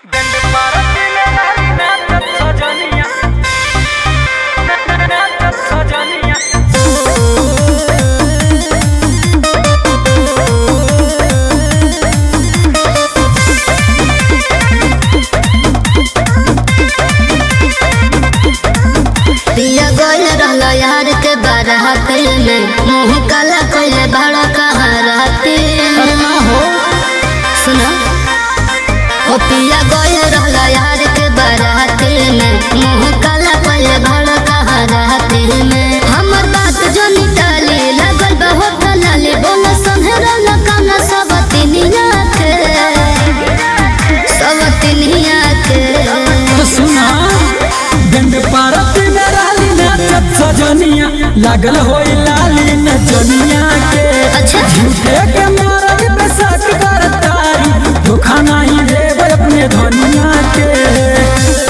पिया गोल रहलो यार के बारात में मुंह काला कोइले बड़ा कहाँ रहते सुनो ओ पिया गोल रहलो यार के बारात में मुंह काला कोइले बड़ा कहाँ रहते में हमर बात जो निकाली लगल बहुत लाली बोलो संहरा लकाना सब तिनिया के सब तिनिया के सुना गंड पारत में राली नाचत सजनिया लागल होई लाली नचनिया के अच्छा झूठे के मारल पे शक करतारी धोखा नहीं देब अपने धनिया के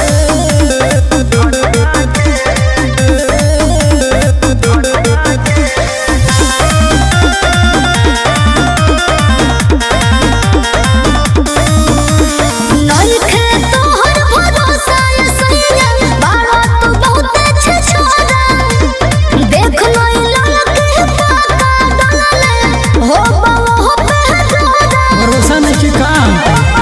नइखे तोहर भरोसा ये सैया बाड़ा तू बहुत अच्छे छोरा देख लई ललके पाता डलले हो बाबा हो पहरा भरोसा नहीं कि काम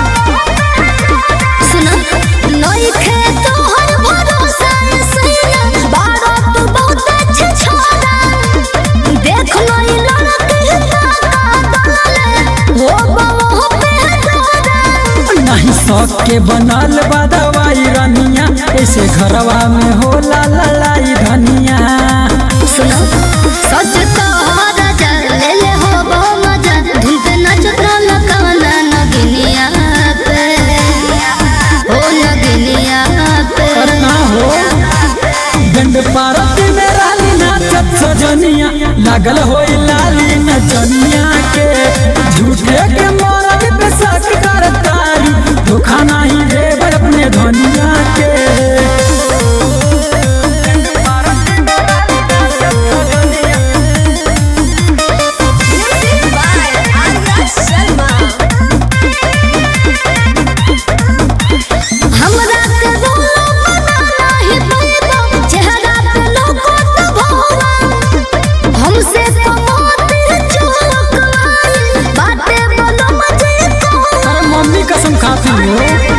सुन नइखे तोहर भरोसा ये सैया बाड़ा तू बहुत अच्छे छोरा देख लई ललके पाता डलले हो बाबा हो पहरा नहीं शौक के बनल बा दवाई रनिया ऐसे घरवा में होला ललाई धनिया सुनो सच तो राजा ले ले हो बो मजा धुन पे नचत रहल कवना नगिनिया पे हो नगिनिया पे अरे ना हो गंड पारत में राली नाचत सजनिया लागल होई लाली नचनिया के झूठे के मरद पे शक करतारी धोखा नहीं देब अपने धनिया के हमरा के बोलो मना नहीं पैबो चेहरा पे लोगो तो भोवा हमसे तो मोती चोक आई बाटे बोलो मजे को अरे मम्मी कसम खाती हो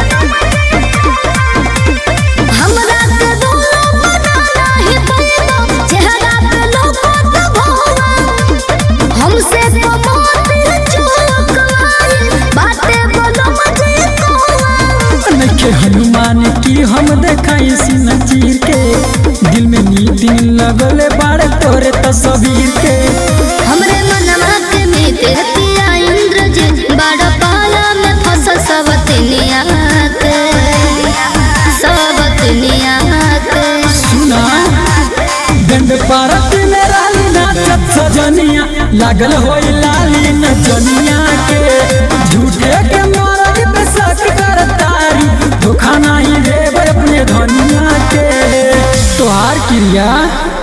हमरा के बोलो मना नहीं पैबो चेहरा पे लोगो तो भोवा हमसे तो मोती चोक आई बाटे बोलो मजे को नखे हनुमान की हम देखाई सीन चीर के दिल में नीति लगल बाड़े तोरे तस्वीर के हमरे मनवा के मीते पिया इंद्र जी बड़ा पाला में फसल सबतनिया के सबतनिया के सुना गंड पारत में राली नाचत सजनिया लागल होई लाली नचनिया के झूठे के मरद पे शक करतारी धोखा नहीं देब अपने धनिया के तोहार क्रिया